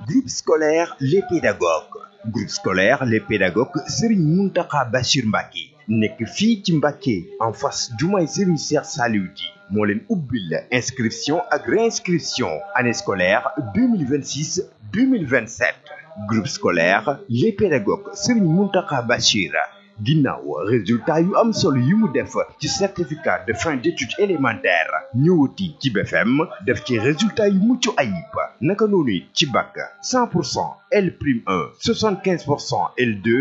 groupe scolaire les pédagogues groupe scolaire les pédagogues Serigne Mountakha Bachir Mbacké nekk fii ci Mbacké en face jumaay Serigne Cheikh Saliou Di moo leen ubbil inscription ak réinscription année scolaire 2026 2027 groupe scolaire les pédagogues Serigne Mountakha Bachir ginnaaw résultat yu am solo yi mu def ci certificat de fin d'études élémentaires ñëwati ci BFM def ci résultat yu mucc ayib naka noonu ci bac 100 pour cent L prime 1 75 pour cent L2